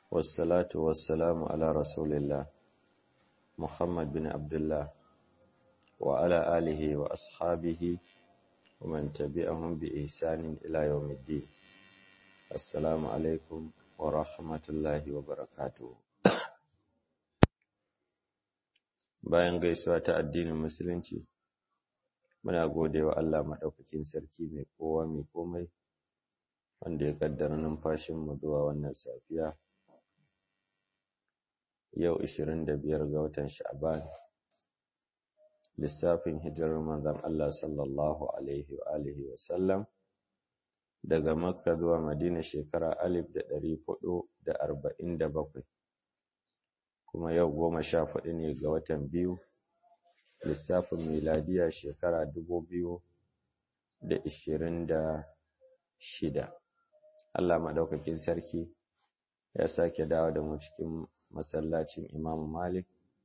والصلاة والسلام على رسول الله محمد بن عبد الله وعلى آله وأصحابه ومن تبعهم بإحسان إلى يوم الدين السلام عليكم ورحمة الله وبركاته bayan gaisuwa ta addinin musulunci muna gode wa Allah maɗaukakin sarki mai kowa mai komai wanda ya kaddara numfashinmu zuwa wannan safiya yau 25 ga watan sha'ban lissafin hijirar manzon Allah sallallahu alaihi wa alihi wa sallam daga makka zuwa madina shekara 1447 kuma yau goma sha hudu ne ga watan biyu lissafin miladiya shekara dubu biyu da ishirin da shida Allah maɗaukakin sarki ya sake dawo da mu cikin masallacin imamu malik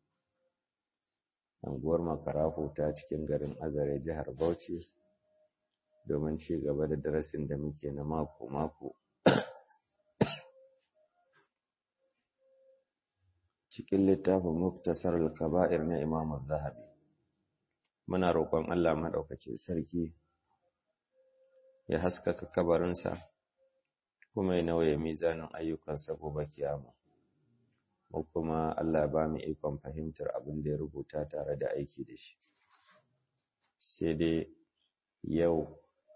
anguwar makarafu ta cikin garin azare jihar bauchi domin ci gaba da darasin da muke na mako-mako cikin littafin muktasar al-kaba'ir na Imam zahabi muna roƙon Allah maɗaukacin sarki ya haskaka kabarinsa kuma ya nauye mizanin ayyukansa gobe kiyama mu kuma Allah ba mu ikon fahimtar abin da ya rubuta tare da aiki da shi sai dai yau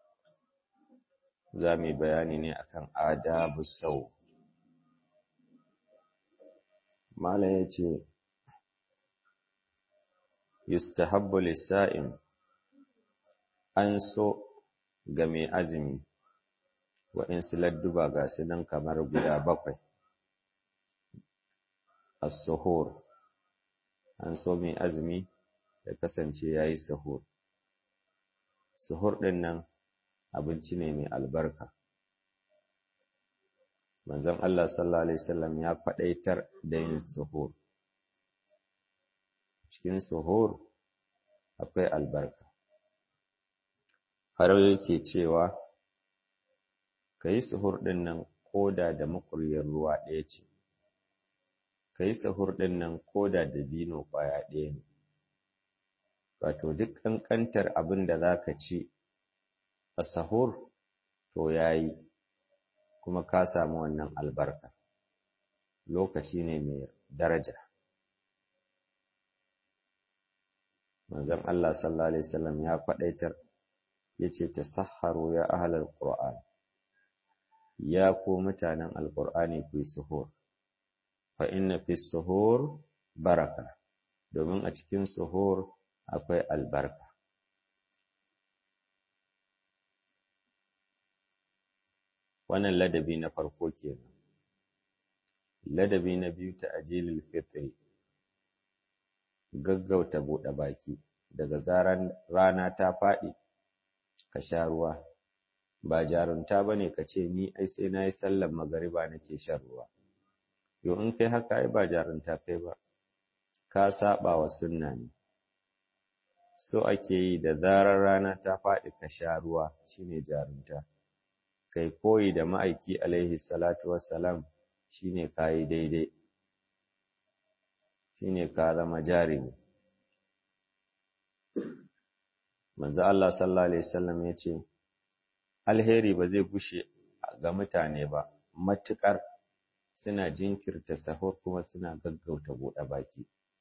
za mu yi bayani ne akan adabu sau Malam ya ce, Yustahabbu lissa'in an so ga mai azumi, waɗansu ladduba ga su nan kamar guda bakwai. As-suhur, an so mai azumi ya kasance ya yi suhur. Suhur ɗin nan abinci ne mai albarka. manzon Allah sallallahu alaihi wasallam ya faɗaitar da yin suhur cikin suhur akwai albarka har yake cewa ka yi suhur ɗin nan koda da makuryar ruwa ɗaya ce ka yi suhur ɗin nan koda da bino ƙwaya ɗaya ne wato duk ƙanƙantar abin da za ka ci a sahur to ya yi kuma ka samu wannan albarka lokaci ne mai daraja manzon Allah sallallahu alaihi wasallam ya faɗaitar yace tasahharu ya ahlal qur'an ya ku mutanen alqur'ani ku suhur fa inna fi suhur baraka domin a cikin suhur akwai albarka wannan ladabi na farko kenan ladabi na biyu ta ajilil fitri gaggauta buɗe baki daga zaran rana ta faɗi ka sha ruwa ba jarunta bane ka ce ni ai sai nayi sallar magariba nake shan ruwa yo in kai haka ai ba jarunta kai ba ka saba wa sunna ne so ake yi da zarar rana ta faɗi ka sha ruwa shine jarunta kai koyi da ma'aiki alaihi salatu wassalam shine kayi daidai shine ka zama jarimi manzo Allah sallallahu alaihi wasallam yace alheri ba zai gushe ga mutane ba matukar suna jinkirta sahur kuma suna gaggauta buɗe baki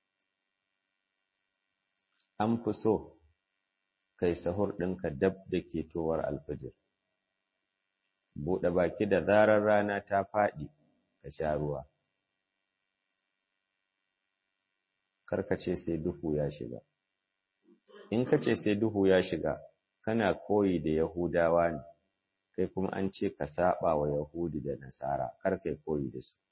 an fi so kai sahur ɗinka dab da ketowar alfajir buɗe baki da zarar rana ta faɗi ka sha ruwa karkace sai duhu ya shiga in ka ce sai duhu ya shiga kana koyi da yahudawa ne kai kuma an ce ka saba wa yahudi da nasara kar kai koyi da su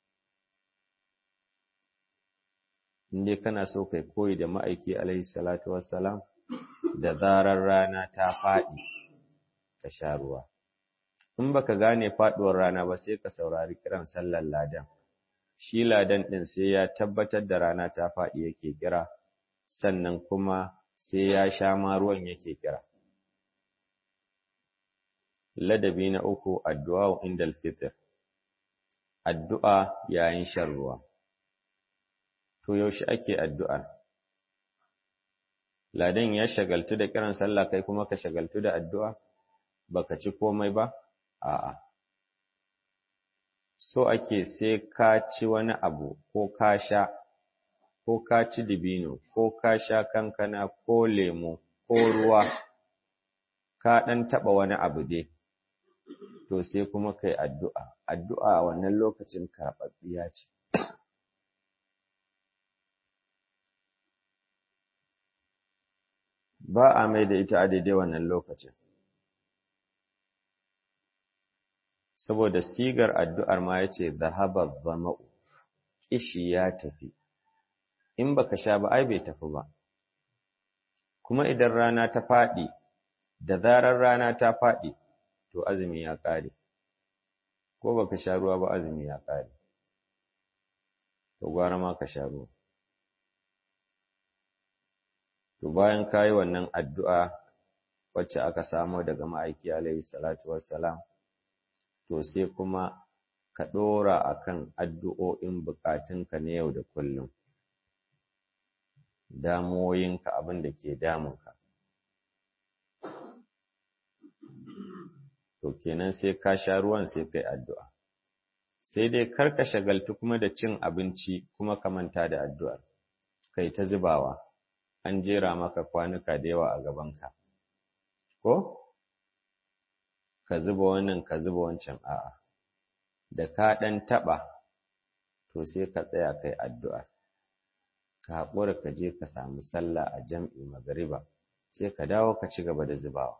in dai kana so kai koyi da ma'aiki alaihi salatu wassalam da zarar rana ta faɗi ka sha ruwa in baka gane faduwar rana ba sai ka saurari kiran sallar ladan shi ladan din sai ya tabbatar da rana ta faɗi yake kira sannan kuma sai ya sha ma ruwan yake kira ladabi na uku addu'a inda alfitr addu'a yayin shan ruwa. To yaushe ake addu'ar? Ladan ya shagaltu da kiran sallah kai kuma ka shagaltu da addu'a? Baka ci komai ba? A'a. So ake sai ka ci wani abu ko ka sha, ko ka ci dibino, ko ka sha kankana, ko lemo, ko ruwa, ka ɗan taɓa wani abu dai. to sai kuma kai addu'a addu'a a wannan lokacin karɓaɓɓiya ce ba a mai da ita a daidai wannan lokacin saboda sigar addu'ar ma ya ce zahabar zama'u ƙishi ya tafi in baka sha ba ai bai tafi ba kuma idan rana ta faɗi da zarar rana ta faɗi to azumi ya ƙare ko baka sha ruwa ba azumi ya ƙare to gwara ma ka sha ruwa to bayan kayi wannan addu'a wacce aka samo daga ma'aiki alaihi salatu wassalam to sai kuma ka ɗora akan addu'o'in bukatunka na yau da kullum damuwoyinka abin da ke damunka to kenan sai ka sha ruwan sai kai addu'a sai dai kar ka shagaltu kuma da cin abinci kuma ka manta da addu'ar kai ta zubawa an jera maka kwanuka da yawa a gabanka ko ka zuba wannan ka zuba wancan a'a da ka ɗan taɓa to sai ka tsaya kai addu'a ka haƙura ka je ka samu sallah a jam'i magariba sai ka dawo ka ci gaba da zubawa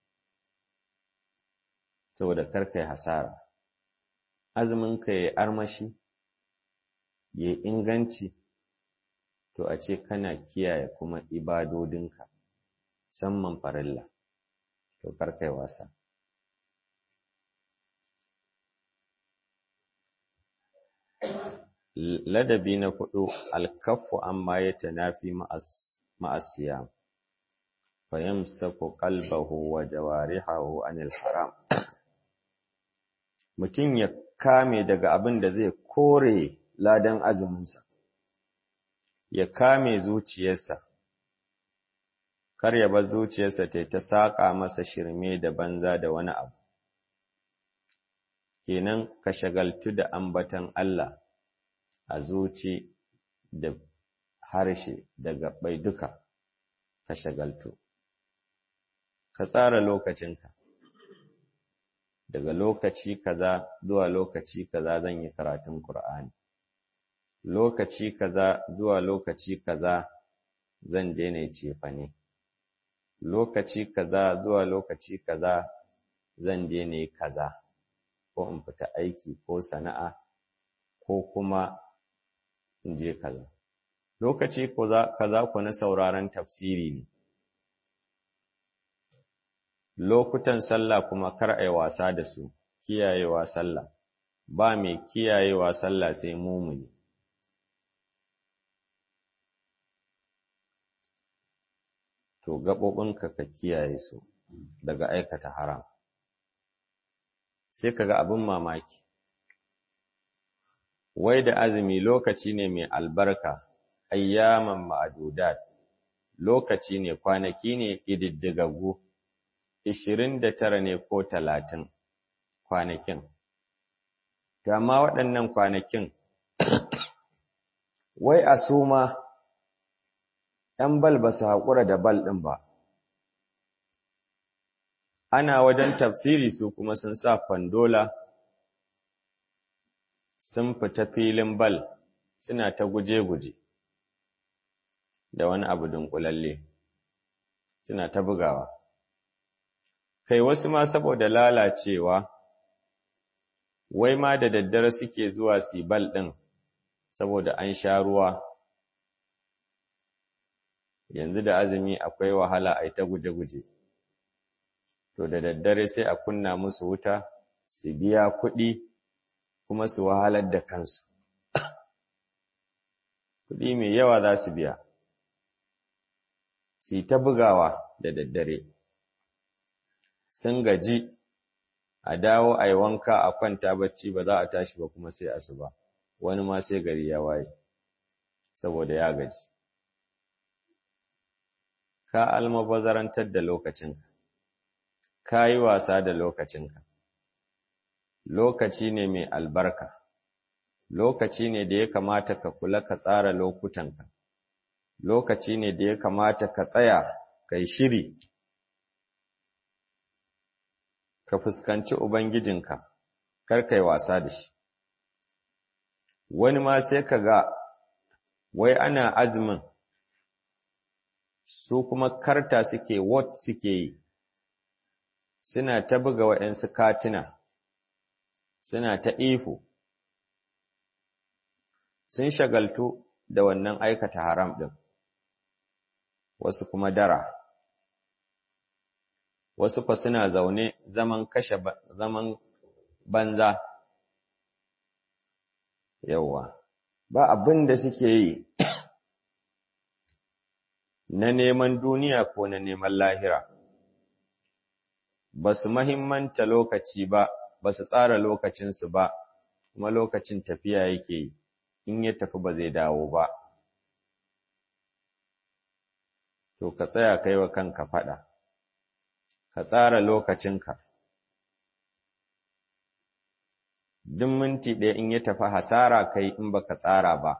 saboda kar kai hasara azumin ka yayi armashi yayi inganci to a ce kana kiyaye kuma ibadodinka musamman farilla to kar kai wasa ladabi na hudu alkafu amma ya tanafi ma'asiyam fayamsaku qalbahu wa jawarihahu anil haram mutum ya kame daga abin da zai kore ladan azuminsa ya kame zuciyarsa kar ya bar zuciyarsa ta ta saka masa shirme da banza da wani abu kenan ka shagaltu da ambatan Allah a zuci da harshe da gabbai duka ka shagaltu ka tsara lokacinka daga lokaci kaza zuwa lokaci kaza zan yi karatun Qur'ani lokaci kaza zuwa lokaci kaza zan daina cefane lokaci kaza zuwa lokaci kaza zan daina kaza ko in fita aiki ko sana'a ko kuma in je kaza lokaci kaza ku na sauraron tafsiri ne lokutan sallah kuma kar ai wasa da su kiyayewa sallah ba mai kiyayewa sallah sai mumuni to gaɓoɓinka ka kiyaye su daga aikata haram sai kaga abin mamaki wai da azumi lokaci ne mai albarka ayyaman ma'adudat lokaci ne kwanaki ne ƙididdigaggu ishirin da tara ne ko talatin kwanakin to amma waɗannan kwanakin wai a suma ‘yan bal ba su haƙura da bal ɗin ba ana wajen tafsiri su kuma sun sa fandola sun fita filin bal suna ta guje-guje da wani abu dunkulalle suna ta bugawa kai wasu ma saboda lalacewa wai ma da daddare suke zuwa su bal ɗin saboda an sha ruwa yanzu da azumi akwai wahala a ta guje-guje to da daddare sai a kunna musu wuta su biya kuɗi kuma su wahalar da kansu kuɗi mai yawa za su biya su ta bugawa da daddare sun gaji a dawo a yi wanka a kwanta bacci ba za a tashi ba kuma sai asuba wani ma sai gari ya waye saboda ya gaji ka almabazarantar da lokacinka ka yi wasa da lokacinka lokaci ne mai albarka lokaci ne da ya kamata ka kula ka tsara lokutanka lokaci ne da ya kamata ka tsaya kai shiri ka fuskanci ubangijinka kar kai wasa da shi wani ma sai ka ga wai ana azumin su kuma karta suke what suke yi suna ta buga waɗansu katina suna ta ihu sun shagaltu da wannan aikata haram ɗin wasu kuma dara wasu fa suna zaune zaman kashe zaman banza yawa ba abin da suke yi na neman duniya ko na neman lahira ba su mahimmanta lokaci ba ba su tsara lokacinsu ba kuma lokacin tafiya yake yi in ya tafi ba zai dawo ba to ka tsaya kai wa kanka faɗa ka tsara lokacinka duk minti ɗaya in ya tafi hasara kai in baka tsara ba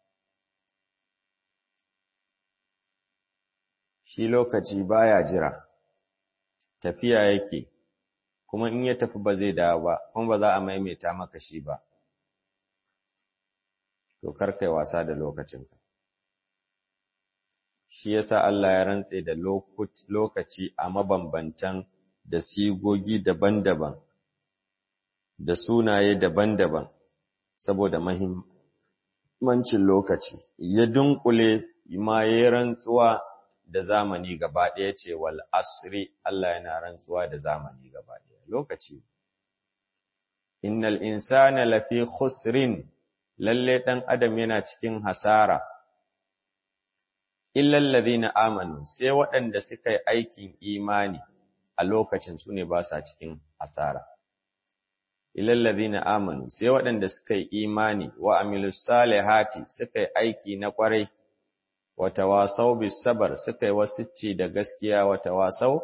shi lokaci baya jira tafiya yake kuma in ya tafi ba zai dawo ba kuma ba za a maimaita maka shi ba to kar kai wasa da lokacinka shi yasa Allah ya rantse da lokaci a mabambantan da sigogi daban-daban da sunaye daban-daban saboda mahimmancin lokaci ya dunkule ma ya rantsuwa da zamani gaba ɗaya ce wal asri Allah yana rantsuwa da zamani gaba ɗaya lokaci innal insana lafi khusrin lalle dan adam yana cikin hasara illal ladina amanu sai waɗanda suka yi aikin imani a lokacin su ne ba sa cikin hasara illal ladina amanu sai waɗanda suka yi imani wa amilus salihati suka yi aiki na kwarai wa tawasaw bis sabr suka yi wasicci da gaskiya wa tawasaw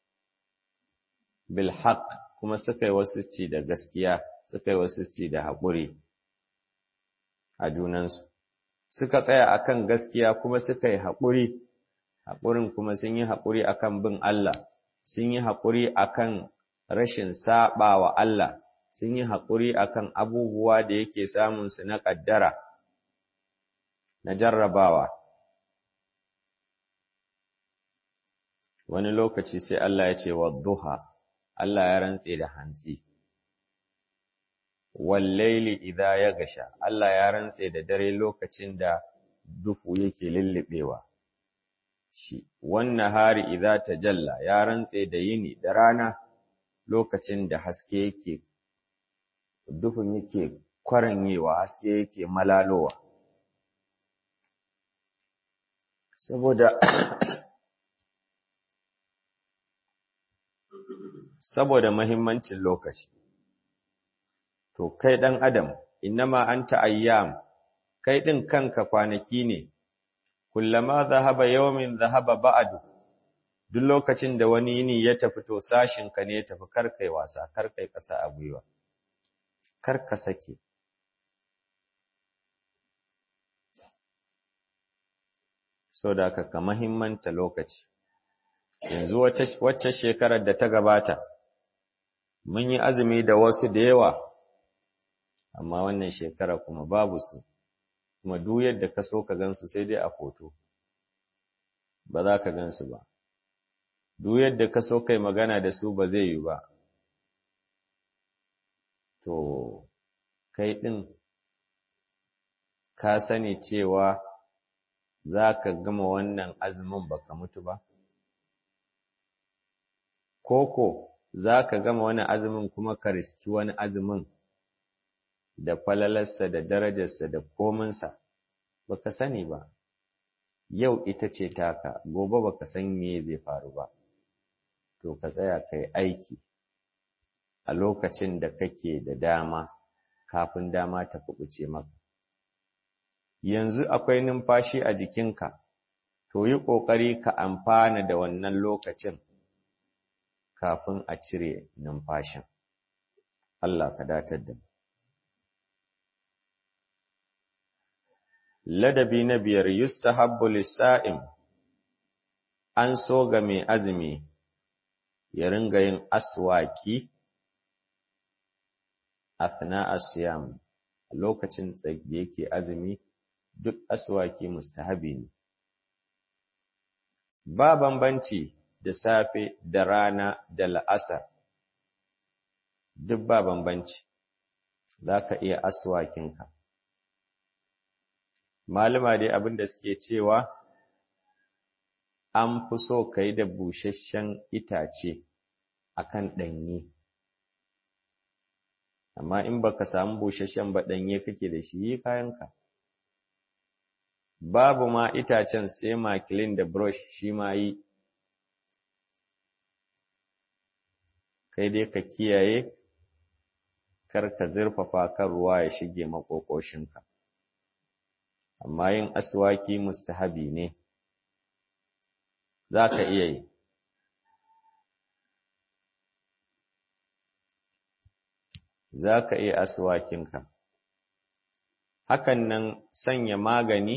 bil haqq kuma suka yi wasicci da gaskiya suka yi wasicci da haƙuri a junansu suka tsaya akan gaskiya kuma suka yi haƙuri haƙurin kuma sun yi haƙuri akan bin Allah sun yi haƙuri akan rashin saɓa wa Allah sun yi haƙuri akan abubuwa da yake samun su na ƙaddara na jarrabawa wani lokaci sai Allah ya ce wa duha Allah ya rantse da hantsi wallaili idha ya gasha Allah ya rantse da dare lokacin da duhu yake lullubewa shi wannan hari idha tajalla ya rantse da yini da rana lokacin da haske yake duhun yake kwaranyewa haske yake malalowa saboda saboda mahimmancin lokaci to kai dan adam innama anta ayyam kai din kanka kwanaki ne kullama zahaba yawmin zahaba ba'du duk lokacin da wani yini ya tafi to sashin ka ne ya tafi karkai wasa karkai kasa a gwiwa kar ka sake so da ka mahimmanta lokaci yanzu wacce shekarar da ta gabata mun yi azumi da wasu da yawa amma wannan shekara kuma babu su kuma duk yadda ka so ka gansu sai dai a foto ba za ka gansu ba duk yadda ka so kai magana da su ba zai yi ba to kai ɗin ka sani cewa za ka gama wannan azumin baka mutu ba koko za ka gama wani azumin kuma ka riski wani azumin da falalarsa da darajarsa da kominsa baka sani ba yau ita ce taka gobe baka san me zai faru ba to ka tsaya kai aiki a lokacin da kake da dama kafin dama ta kubuce maka yanzu akwai numfashi a jikinka to yi ƙoƙari ka amfana da wannan lokacin kafin a cire numfashin Allah ka datar da mu ladabi na biyar yustahabbu lis-sa'im an so ga mai azumi ya ringa yin aswaki athna as-siyam lokacin da yake azumi duk aswaki mustahabi ne ba bambanci da safe da rana da la'asar duk ba bambanci zaka iya aswakinka malama dai abin da suke cewa an fi so ka yi da busasshen itace akan ɗanye amma in baka samu busasshen ba ɗanye kake da shi yi kayanka babu ma itacen sai makilin da brush shi ma yi kai dai ka kiyaye kar ka zurfafa kan ruwa ya shige makokoshinka amma yin aswaki mustahabi ne za ka iya yi za ka iya aswakinka hakan nan sanya magani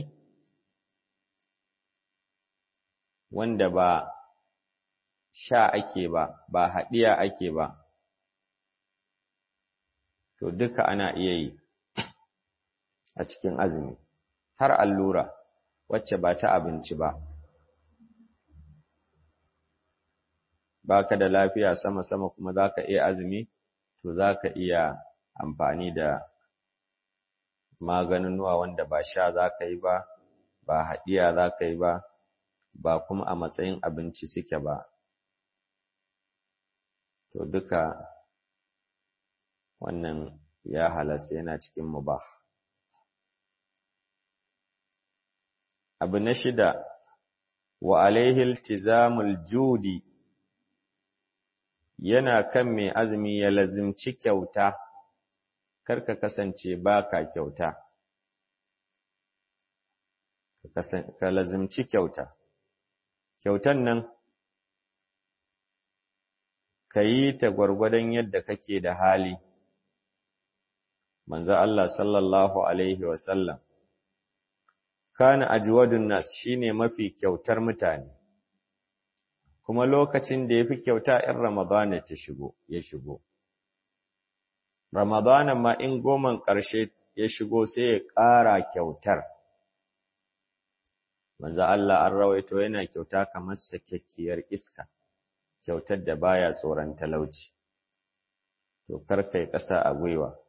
wanda ba sha ake ba ba haɗiya ake ba to duka ana iya yi a cikin azumi har allura wacce ba ta abinci ba baka da lafiya sama-sama kuma zaka iya azumi to zaka iya amfani da maganunuwa wanda ba sha zaka yi ba ba haɗiya zaka yi ba ba kuma a matsayin abinci suke ba to duka wannan ya halasta yana cikin mubah abu na shida wa alaihi iltizamul judi yana kan mai azumi ya lazimci kyauta karka kasance baka kyauta ka lazimci kyauta kyautan nan ka yi ta gwargwadon yadda kake da hali manzo Allah sallallahu alaihi wasallam kana ajwadun nas shine mafi kyautar mutane kuma lokacin da yafi kyauta in ramadana ta shigo ya shigo ramadana ma in goman ƙarshe ya shigo sai ya ƙara kyautar manzo Allah an rawaito yana kyauta kamar sakekkiyar iska kyautar da baya tsoron talauci to kar kai ƙasa a gwiwa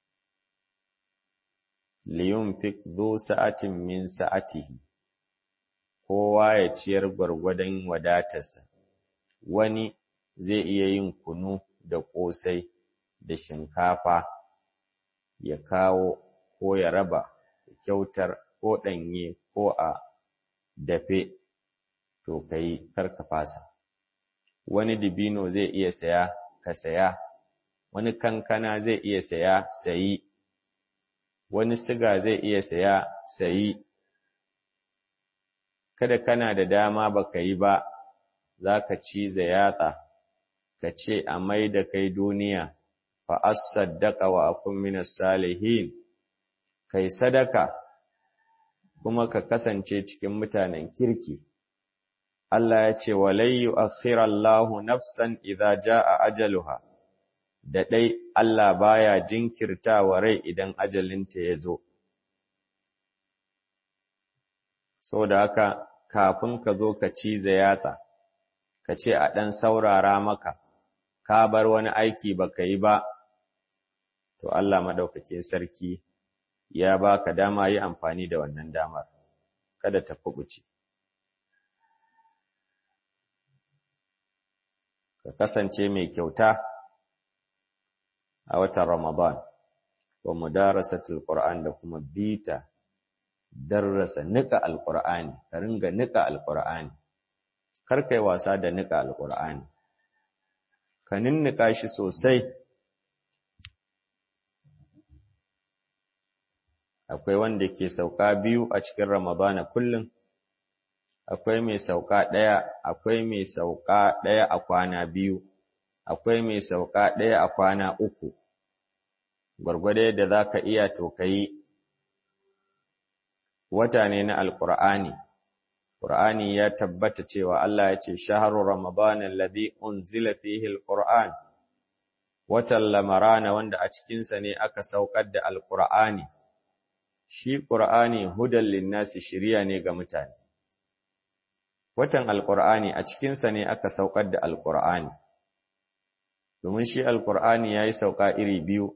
liyunfik dhu sa'atin min sa'atihi kowa ya ciyar gwargwadon wadatarsa wani zai iya yin kunu da ƙosai da shinkafa ya kawo ko ya raba kyautar ko ɗanye ko a dafe to kai karka fasa wani dibino zai iya saya ka saya wani kankana zai iya saya sayi wani siga zai iya saya sayi kada kana da dama baka yi ba zaka ciza yatsa ka ce a mai da kai duniya fa as-saddaqa wa akun minas salihin kai sadaka kuma ka kasance cikin mutanen kirki Allah ya ce walai yu'akhirallahu nafsan idza jaa ajaluha da dai Allah baya jinkirtawa rai idan ajalinta ya zo saboda haka kafin ka zo ka cize yatsa ka ce a ɗan saurara maka ka bar wani aiki baka yi ba to Allah madaukakin sarki ya baka dama yi amfani da wannan damar kada ta kubuce ka kasance mai kyauta a watan Ramadan wa mudarasatul Qur'an da kuma bita darrasa nika alqur'ani ka ringa nika alqur'ani kar kai wasa da nika alqur'ani ka ninnika shi sosai akwai wanda ke sauka biyu a cikin Ramadana kullum, akwai mai sauka ɗaya, akwai mai sauka ɗaya a kwana biyu, akwai mai sauka ɗaya a kwana uku, gwargwado yadda za ka iya to ka yi wata ne na Alƙur'ani. Ƙur'ani ya tabbata cewa Allah ya ce, Shaharu Ramadana alladhi unzila fihi al-Qur'an, watan lamarana wanda a cikinsa ne aka saukar da Alƙur'ani. Shi Ƙur'ani hudan linnasi shiriya ne ga mutane. Watan Alƙur'ani a cikinsa ne aka saukar da Alƙur'ani. Domin shi Alƙur'ani ya yi sauka iri biyu,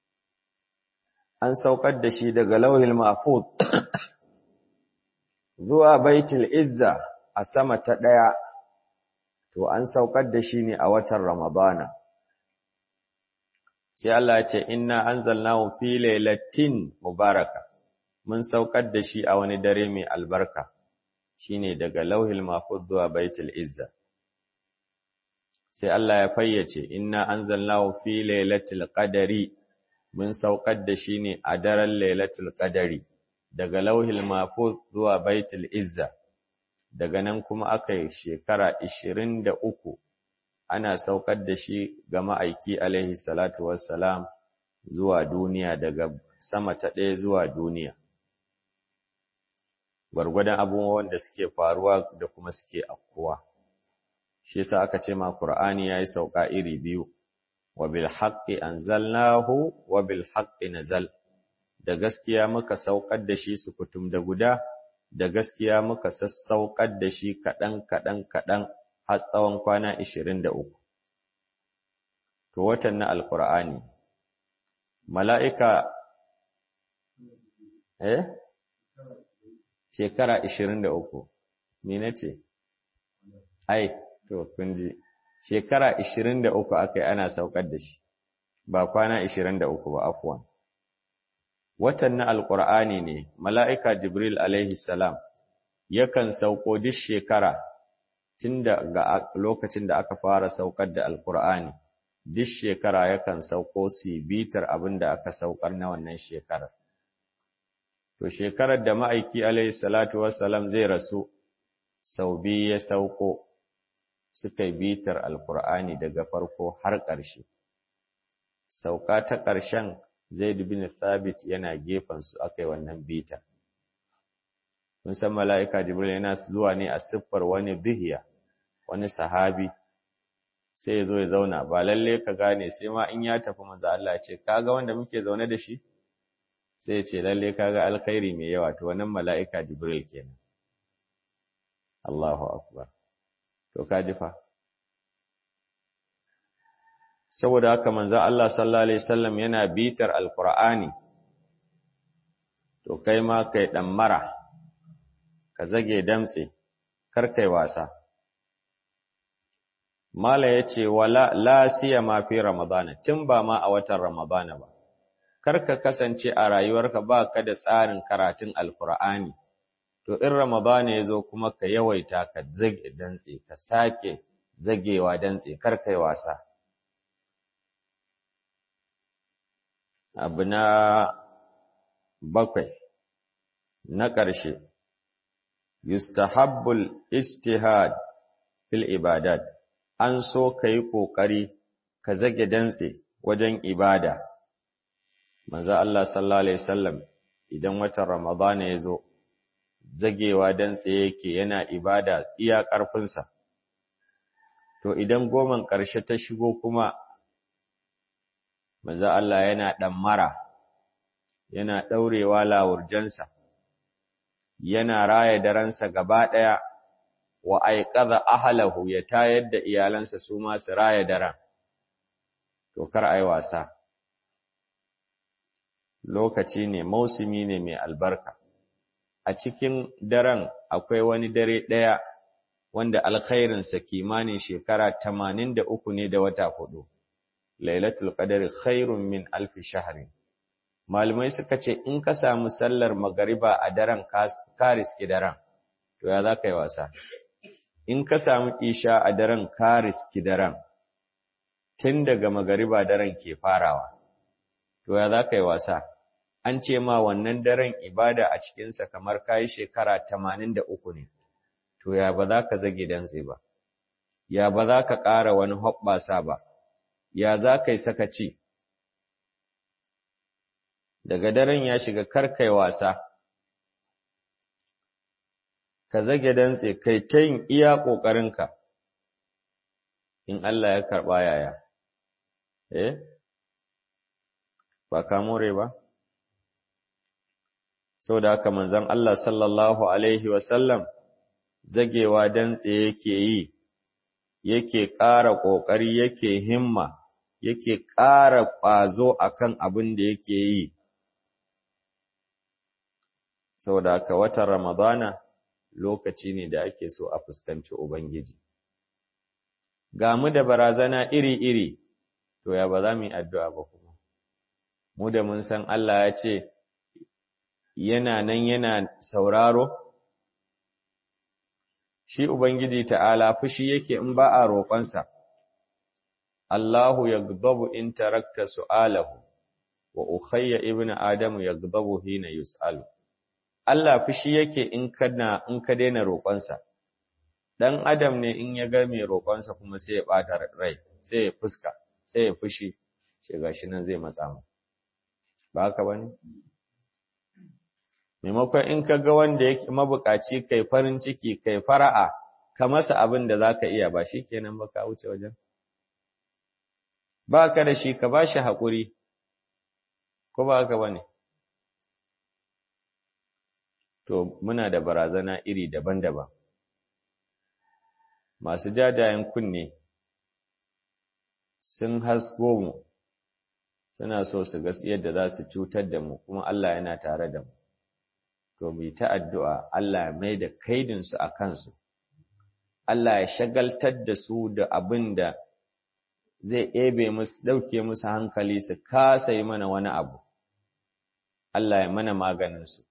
an saukar da shi daga lauhil mahfuz zuwa baitul izza a sama ta ɗaya, to an saukar da shi ne a watan Ramadana. Sai Allah ya ce, Inna an zalnahu fi lailatin mubaraka, mun saukar da shi a wani dare mai albarka, shi ne daga lauhil mahfuz zuwa baitul izza. Sai Allah ya fayyace, Inna an zalnahu fi lailatul qadari, mun saukar da shi ne a daren lailatul qadari. daga lauhil mafuz zuwa baitul izza daga nan kuma aka yi shekara ishirin da uku ana saukar da shi ga ma'aiki alaihi salatu wassalam zuwa duniya daga sama ta ɗaya zuwa duniya gwargwadon abubuwan da suke faruwa da kuma suke afkuwa shi yasa aka ce ma Qur'ani yayi sauka iri biyu wa bil haqqi anzalnahu wa bil haqqi nazal da gaskiya muka saukar da shi sukutum da guda, da gaskiya muka sassaukar da shi kaɗan kaɗan kaɗan har tsawon kwana ishirin da uku. To, watan na Alƙur'ani, mala'ika, eh? Shekara ishirin da uku, mene ce? Ai, to, kun ji, shekara ishirin da uku aka yi ana saukar da shi, ba kwana ishirin da uku ba, afuwan. watan na Alƙur'ani ne, mala'ika Jibril alaihi salam yakan sauko duk shekara tun daga lokacin da aka fara saukar da Alƙur'ani, duk shekara yakan sauko su bitar abin da aka saukar na wannan shekarar. To, shekarar da ma'aiki alaihi salatu wassalam zai rasu, sau biyu ya sauko suka yi bitar Alƙur'ani daga farko har ƙarshe. Sauka ta ƙarshen Zaid bin Thabit yana su aka yi wannan bita. Kun san mala'ika Jibril yana zuwa ne a siffar wani bihiya, wani sahabi, sai ya zo ya zauna, ba lalle ka gane sai ma in ya tafi manzo Allah ce, kaga wanda muke zaune da shi? Sai ya ce, lalle kaga alkhairi mai yawa, to wannan mala'ika Jibril kenan. Allahu Akbar. To ka ji fa. saboda haka manzo Allah sallallahu alaihi wasallam yana bitar alqur'ani to kai ma kai dan mara ka zage damtse kar kai wasa mala yace wala la siyama fi ramadana tun ba ma a watan ramadana ba kar ka kasance a rayuwarka ba ka da tsarin karatun alqur'ani to in ramadana yazo kuma ka yawaita ka zage dantse ka sake zagewa dantse kar kai wasa abu na bakwai na ƙarshe yustahabbul ijtihad fil ibadat an so ka yi ƙoƙari ka zage dantse wajen ibada manzo Allah sallallahu alaihi wasallam idan watan ramadana ya zo zagewa dantse yake yana ibada iya ƙarfinsa to idan goman ƙarshe ta shigo kuma manzo Allah yana ɗammara, yana ɗaurewa lawurjansa, yana raya daransa gaba ɗaya, wa aiƙaza ahalahu ya tayar da iyalansa su ma su raya daren, to kar a yi wasa. Lokaci ne, mausumi ne mai albarka, a cikin daren akwai wani dare ɗaya wanda alkhairinsa kimanin shekara tamanin da uku ne da wata hudu. lailatul qadari khairun min alfi shahrin malamai suka ce in ka samu sallar magariba a daren ka riski daren to ya za ka yi wasa in ka samu isha a daren ka riski daren tun daga magariba daren ke farawa to ya za ka yi wasa an ce ma wannan daren ibada a cikinsa kamar kayi shekara tamanin da uku ne, to ya ba za ka zage dantse ba, ya ba za ka ƙara wani hoɓɓasa ba, ya za ka yi sakaci. Daga daren ya shiga karkai wasa, ka zage dantse kai ta yin iya ƙoƙarinka, in Allah ya karɓa yaya, eh? Ba ka more ba? Sau da haka manzon Allah sallallahu Alaihi wasallam zagewa dantse yake yi, yake ƙara ƙoƙari, yake himma, yake ƙara ƙwazo akan abin da yake yi. Sau da haka watan Ramadana lokaci ne da ake so a fuskanci Ubangiji. Ga mu da barazana iri-iri, to ya ba za mu yi addu'a ba kuma. Mu da mun san Allah ya ce, yana nan yana sauraro? Shi Ubangiji ta'ala fushi yake in ba a roƙonsa, Allahu ya gbabu in tarakta su'alahu, wa Ukhayya ibn Adamu ya gbabu hina yus'alu. Allah fushi yake in kana in ka daina roƙonsa. Dan Adam ne in ya ga mai roƙonsa kuma sai ya ɓata rai, sai ya fuska, sai ya fushi, ce gashi nan zai matsa mu. Ba haka bane? Maimakon in ka ga wanda yake mabukaci kai farin ciki kai fara'a, ka masa abin da zaka iya ba shi kenan ba ka wuce wajen. Ba ka da shi ka ba shi haƙuri, ko ba haka bane? To, muna da barazana iri daban-daban. Masu jajayen kunne sun hasko mu, suna so su ga yadda za su cutar da mu, kuma Allah yana tare da mu. To, mu ta addu'a Allah ya mai da kaidinsu a kansu, Allah ya shagaltar da su da abin da zai ebe musu, ɗauke musu hankali su kasa yi mana wani abu. Allah ya mana maganinsu.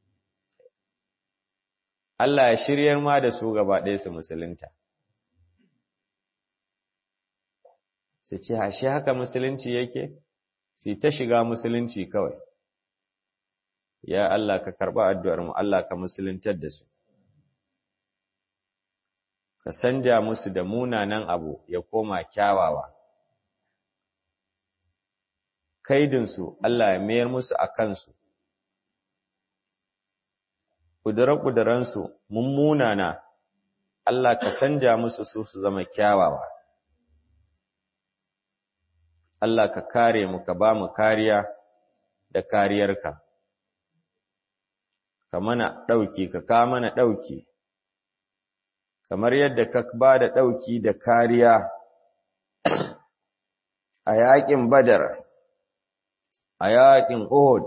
Allah ya shiryar ma da su gaba ɗaya su musulunta. Su ce, hashe haka musulunci yake? Su ta shiga musulunci kawai. Ya Allah ka karɓa addu'armu, Allah ka musuluntar da su. Ka sanja musu da munanan abu ya koma kyawawa. Kaidinsu Allah ya mayar musu a kansu. ƙudure-ƙudurensu mummunana, Allah ka sanja musu su su zama kyawawa. Allah ka kare mu ka ba mu kariya da kariyarka. Ka mana ɗauki, ka ka mana ɗauki, kamar yadda ka ba da ɗauki da kariya a yaƙin Badar, a yaƙin Uhud,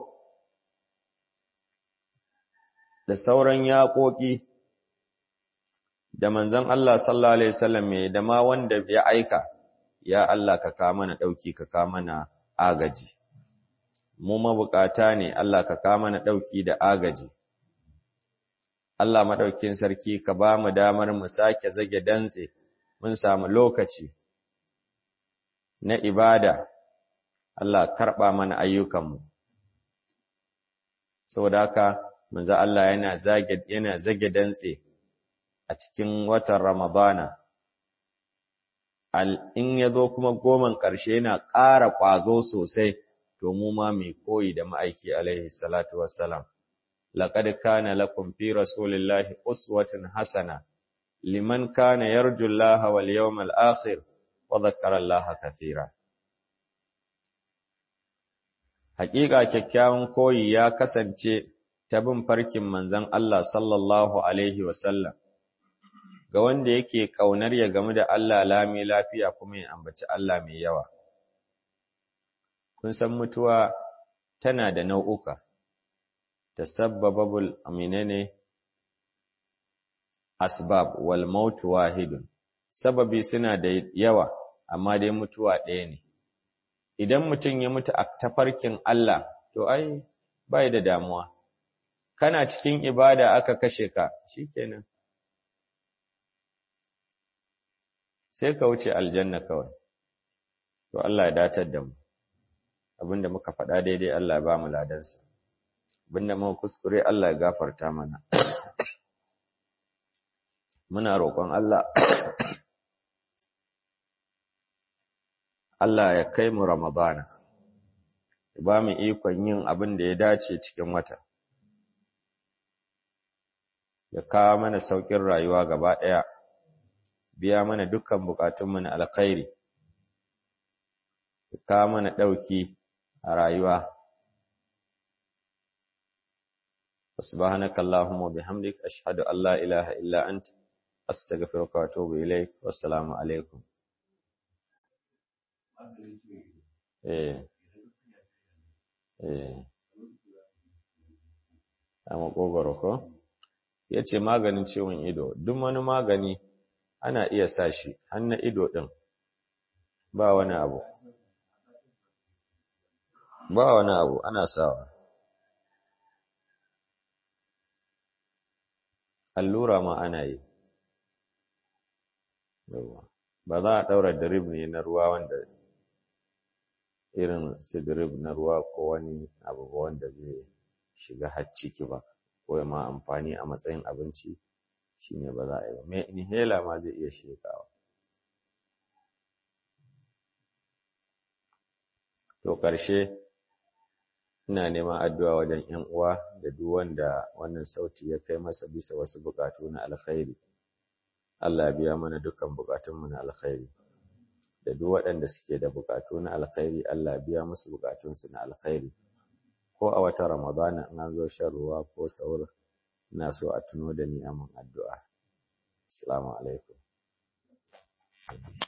da sauran yaƙoƙi da manzon Allah sallallahu Alaihi wasallam mai da ma wanda ya aika, ya Allah ka ka mana ɗauki ka ka mana agaji. Mu mabukata ne Allah ka ka mana ɗauki da agaji. Allah maɗaukin sarki ka ba mu damar mu sake zage dantse, mun samu lokaci na ibada, Allah karɓa mana ayyukanmu. Saboda haka, manzo Allah yana zage yana zage dantse a cikin watan Ramadana al in yazo kuma goman ƙarshe yana ƙara ƙwazo sosai to mu ma mai koyi da ma'aiki alaihi salatu wassalam laqad kana lakum fi rasulillahi uswatun hasana liman kana yarju Allah wal yawmal akhir wa dhakkara Allah kathira Haƙiƙa kyakkyawan koyi ya kasance ta bin farkin manzon Allah sallallahu Alaihi wasallam, ga wanda yake ƙaunar ya gamu da Allah lami lafiya kuma ya ambaci Allah mai yawa. Kun san mutuwa tana da nau'uka, ta sabbababul aminane asbab wal mautu wahidun, sababi suna da yawa, amma dai mutuwa ɗaya ne. Idan mutum ya mutu a tafarkin Allah, to ai, bai da damuwa. kana cikin ibada aka kashe ka shikenan sai ka wuce aljanna kawai to Allah ya datar da mu abinda muka faɗa daidai Allah ya ba mu ladansa abinda muka kuskure Allah ya gafarta mana muna roƙon Allah Allah ya kai mu Ramadana ya ba mu ikon yin abin da ya dace cikin wata ya kawo mana saukin rayuwa gaba ɗaya biya mana dukkan bukatunmu na alkhairi ya kawo mana ɗauki a rayuwa سبحانك اللهم وبحمدك أشهد أن لا إله إلا أنت أستغفرك وأتوب إليك والسلام عليكم eh eh a makogoro ko ya ce maganin ciwon ido duk wani magani ana iya sa shi har na ido ɗin ba wani abu ba wani abu ana sawa allura ma ana yi ba za a ɗaura drip ne na ruwa wanda irin sidirib na ruwa ko wani abu wanda zai shiga har ciki ba ko ma amfani a matsayin abinci shine ba za a yi ba mai inhaler ma zai iya shekawa to ƙarshe ina neman addu'a wajen ‘yan uwa da duk wanda wannan sauti ya kai masa bisa wasu buƙatu na alkhairi Allah biya mana dukkan buƙatunmu na alkhairi da duk waɗanda suke da buƙatu na alkhairi Allah biya musu buƙatunsu na alkhairi ko a wata ramadana in an zo shan ruwa ko sahur ina so a tuno da ni a mun addu'a assalamu alaikum